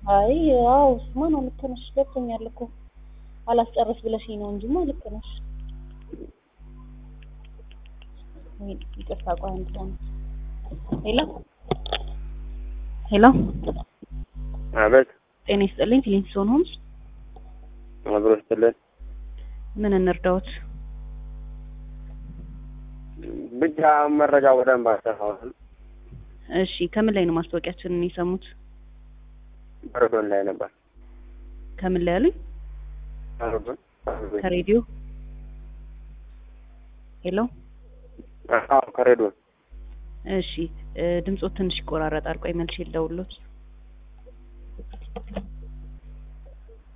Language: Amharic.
አይ አዎ እሱማ ነው ልክ ነሽ ገብቶኛል እኮ አላስጨርስ ብለሽኝ ነው እንጂማ ልክ ነሽ ወይ ይቅርታ ቆይ አንድ ሰው ሄሎ ሄሎ አቤት ጤና ይስጥልኝ ፊሊንግስቶን ሆምስ አብሮ ስትልን ምን እንርዳዎት ብቻ መረጃ በደንብ አስተካክል። እሺ ከምን ላይ ነው ማስታወቂያችንን የሰሙት በረዶን ላይ ነበር። ከምን ላይ ያሉኝ በረዶን ከሬዲዮ ሄሎ አዎ፣ ከሬዲዮ እሺ እ ድምጾት ትንሽ ይቆራረጣል ቆይ መልሼ ልደውልዎት